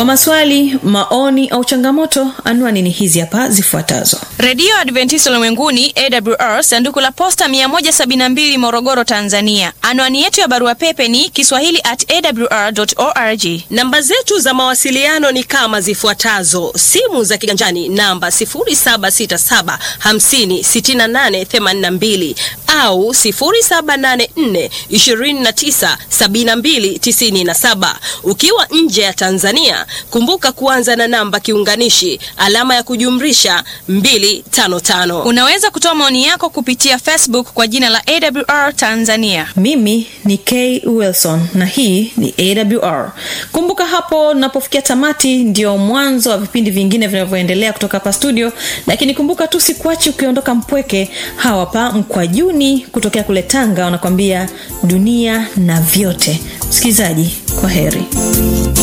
maswali maoni au changamoto anwani ni hizi hapa zifuatazo redio adventista ulimwenguni awr sanduku la posta 172 morogoro tanzania anwani yetu ya barua pepe ni kiswahili at awr org namba zetu za mawasiliano ni kama zifuatazo simu za kiganjani namba 767 56882 au 784 297297 ukiwa nje ya tanzania kumbuka kuanza na namba kiunganishi alama ya kujumrisha 255 unaweza kutoa maoni yako kupitia facebook kwa jina la awr tanzania mimi ni k wilson na hii ni awr kumbuka hapo napofikia tamati ndio mwanzo wa vipindi vingine vinavyoendelea kutoka hapa studio lakini kumbuka tu sikuachi ukiondoka mpweke hawapa mkwajuni kutokea kule tanga wanakwambia dunia na vyote msikilizaji kwa heri